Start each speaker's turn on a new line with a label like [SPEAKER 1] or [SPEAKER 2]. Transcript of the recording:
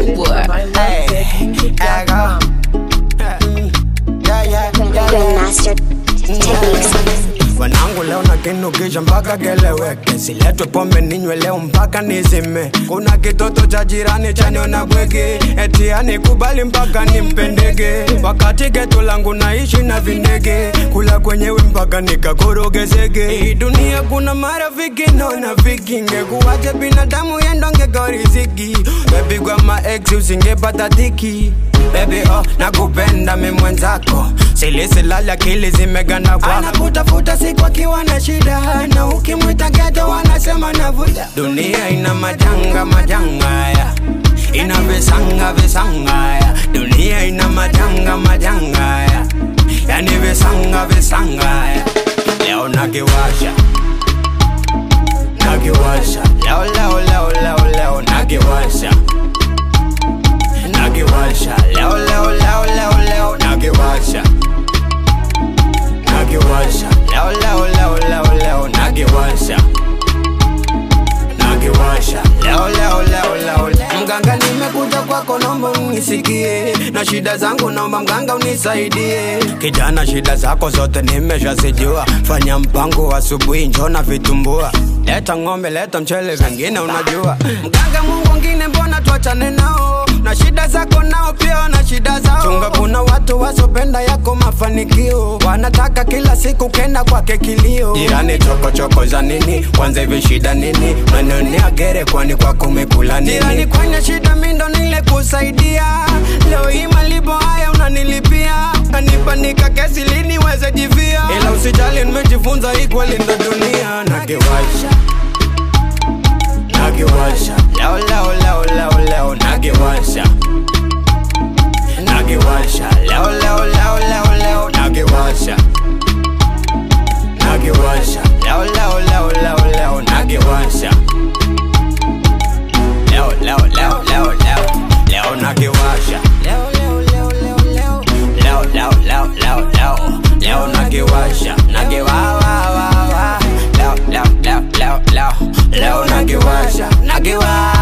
[SPEAKER 1] boy.
[SPEAKER 2] Hey, I go. Yeah, yeah, yeah, yeah.
[SPEAKER 3] Grandmaster Techniques.
[SPEAKER 2] Wanangu leo na kinukisha mpaka keleweke, siletwe pombe ninywe leo mpaka nizime. Kuna kitoto cha jirani chaniona bwege, eti anikubali mpaka nimpendege. Wakati geto langu naishi na vindege, kula kwenyewe mpaka nikakorogezege. Hii dunia kuna marafiki naona viki, ngekuwaje binadamu yendongeka riziki. Baby kwa ma ex usingepata dhiki Baby oh, nakupenda mi mwenzako silisilali akili zimeganda kwa anakutafuta siku akiwa na shida na ukimwita geto wanasema navuta dunia ina majanga majanga ya ina visanga visanga ya dunia ina majanga majanga ya yani visanga visanga ya leo nakiwasha nakiwasha leo leo leo leo leo nakiwasha nakiwasha leo leo leo leo leo nakiwasha nakiwasha leo leo leo leo leo nakiwasha nakiwasha leo leo leo leo leo. mganga nimekuja kwako naomba unisikie na shida zangu naomba mganga unisaidie kijana shida zako zote nimeshazijua fanya mpango asubuhi njona vitumbua leta ng'ombe leta mchele vingine unajua mganga mungu ngine mbona tuachane nao na shida zako nao pia wana shida zao chunga kuna watu wasopenda yako mafanikio wanataka kila siku kenda kwake kilio jirani chokochoko za nini kwanza hivi shida nini manionea gere kwani kwako umekula nini jirani kwenye shida mindo nile kusaidia leo hii malipo haya unanilipia kanipanika kesi lini weze jivia ila usijali nimejifunza hii kweli ndo dunia nakiwasha nakiwasha leo leo leo leo leo nakiwasha nakiwasha leo leo leo leo leo nakiwasha nakiwasha leo leo leo leo leo nakiwasha leo leo leo leo leo leo nakiwasha leo leo leo leo leo leo leo leo leo leo leo nakiwasha nakiwawa leo leo leo leo leo leo nakiwasha nakiwa